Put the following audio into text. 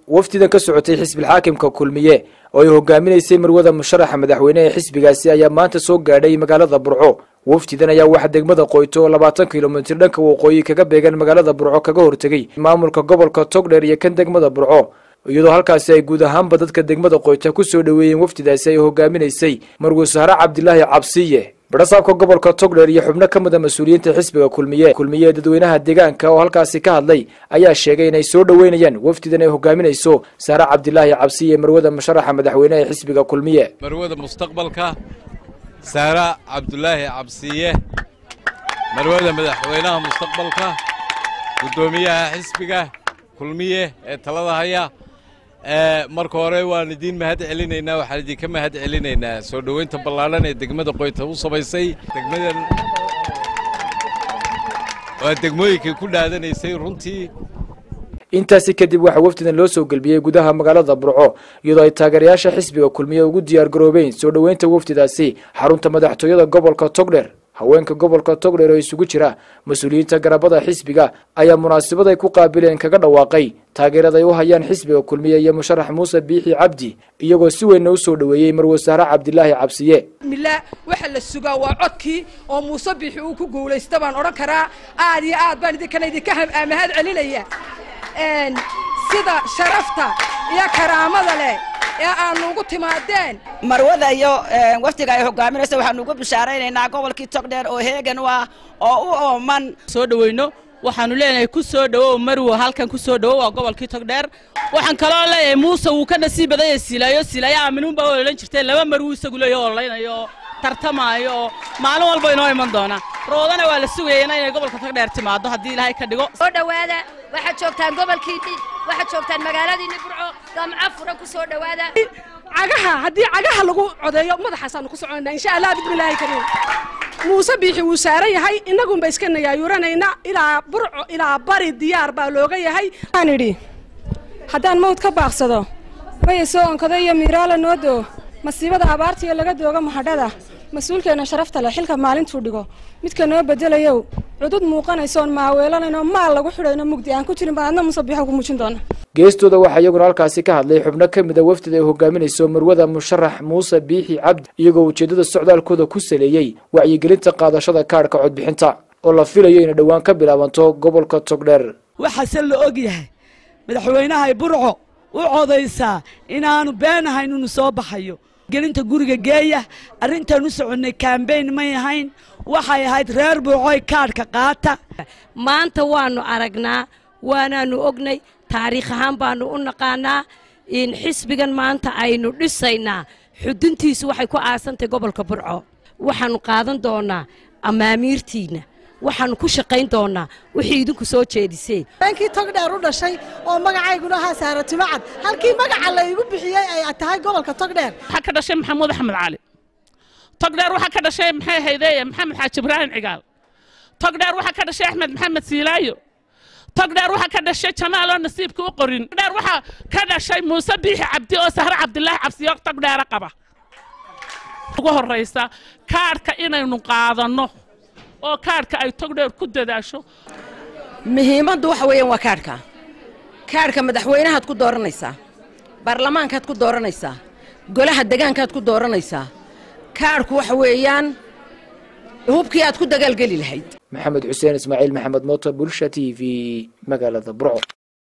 wafdidan ka socotay xisbilxaakimka kulmiye oo ay hogaaminaysay marwada musharaxa madaxweyne ee xisbigaasi ayaa maanta soo gaadhay magaalada burco wafdidan ayaa waxaa degmada qoyto oo labaatan kilomitir dhanka waqooyi kaga beegan magaalada burco kaga hortegay maamulka gobolka togdheer iyo kan degmada burco iyadoo halkaasi ay guud ahaanba dadka degmada qoyta ku soo dhoweeyeen wafdidaasi ay hogaaminaysay marwe sahre cabdilaahi cabsiye badhasaabka gobolka togdheer iyo xubno ka mida mas-uuliyiinta xisbiga kulmiye kulmiye dadweynaha deegaanka oo halkaasi ka hadlay ayaa sheegay inay soo dhoweynayaan wafdidan ay hogaaminayso saare cabdilaahi cabsiye marwada musharaxa madaxweyne ee xisbiga kulmiye marwada mustaqbalka saara cabdulaahi cabsiye marwada madaxweynaha mustaqbalka guddoomiyaha xisbiga kulmiye ee talada haya marka hore waan idiin mahad celinaynaa waxaan idinka mahad celinaynaa soo dhoweynta ballaadhan ee degmada qoyta u samaysay degmadan waa degmooyinkay ku dhaadanaysay runtii intaasi kadib waxaa wafdidan loo soo gelbiyey gudaha magaalada burco iyadoo ay taageerayaasha xisbiga kulmiye ugu diyaar garoobeen soo dhoweynta wafdidaasi xarunta madaxtooyada gobolka togdher haweenka gobolka togdher oo isugu jira mas-uuliyiinta garabada xisbiga ayaa munaasabad ay ku qaabileen kaga dhawaaqay taageerada ay u hayaan xisbiga kulmiye iyo musharax muuse biixi cabdi iyagoo si weynna u soo dhoweeyey marwe sahre cabdilaahi cabsiye mila waxa la sugaa waa codkii oo muuse biixi uu ku guulaysta baan odhan karaa aad iyo aad baan idinkana idinka mahad celinaya sida sharafta iyo karaamada leh ee aanu ugu timaadeen marwada iyo wafdiga ay hogaaminaysa waxaanu ugu bishaaraynaynaa gobolkii togdheer oo heegan u ah oo u ooman soo dhoweyno waxaanu leenahay ku soo dhowow marwo halkan ku soo dhowow waa gobolkii togdheer waxaan kaloo leeyahay muuse wuu ka nasiib badan yahay silaayo silaayo aaminuunbaa ololan jirteen laba marwuu isagu leeyahay ololaynayo oo tartamaayo oo maalin walba inoo iman doona roodana waa la sugayana inay gobolka togdheer timaado haddii ilaahay ka dhigo soo dhowaada waxaad joogtaan gobolkiinni waxaad joogtaan magaaladiinni burco gamco furan ku soo dhowaada cagaha haddii cagaha lagu codeeyo madaxaasaanu ku soconaa insha allah bismillaahi kariim muuse biixi wuu saaran yahay innagunba iska nayaayuuranayna ilaa burco ilaa bari diyaar baa looga yahay aan idhi haddaan mawd ka baaqsado maya soo onkado iyo miiraala noo doo masiibada abaartiiyo laga dooga mahadhada mas-uulkeenna sharafta leh xilka maalintuu dhigo midka noo bedelayow cudud muuqanaysoon maaweelanaynoo maal lagu xidhayno mugdi aan ku jirin baan adna musabiixo ku muujin doona geestooda waxaa iyaguna halkaasi ka hadlay xubno ka mid a wafdida ay hogaaminayso marwada musharax muuse biixi cabdi iyagoo ujeeddada socdaalkooda ku saleeyey wacyigelinta qaadashada kaadhka codbixinta oo la filayo inay dhowaan ka bilaabanto gobolka togdheer waxaase la og yahay madaxweynahay burco u codaysaa inaanu beenahayn inuu soo baxayo gelinta guriga geeya arrintaan u soconnay kambayn may ahayn waxay ahayd reer burcoy kaadhka qaata maanta waannu aragnaa waanaannu ognay taariikh ahaan baannu u naqaanaa in xisbigan maanta aynu dhisaynaa xuduntiisu waxay ku aasantay gobolka burco waxaannu qaadan doonnaa amaamiirtiinna waxaannu ku shaqayn doonnaa wixii idinku soo jeediseen beenkii togdheer u dhashay oo magacayguna ahaa saaratima cad halkii magaca la igu bixiyey ay tahay gobolka togdheer waxaa ka dhashay maxamuud axmed cali togdheer waxaa ka dhashay maxay haydeeye maxamed xaaji ibraahim cigaal togdheer waxaa ka dhashay axmed maxamed siilaayo togdheer waxaa ka dhashay jamaaloo nasiibka u qorin togdheer waxaa ka dhashay muuse biixi cabdi oo sahre cabdilaahi cabsiyo togdheera qaba ugu horraysa kaadhka inaynu qaadanno oo kaadhka ay togdheer ku dadaasho muhiimaddu waxa weeyaan waa kaadhka kaadhka madaxweynahaad ku dooranaysaa baarlamaankaad ku dooranaysaa golaha degaankaad ku dooranaysaa kaadhku waxa weeyaan hubkii aad ku dagaalgeli lahayd maxamed xuseen ismaaciil maxamed mooto bulsha t v magaalada burco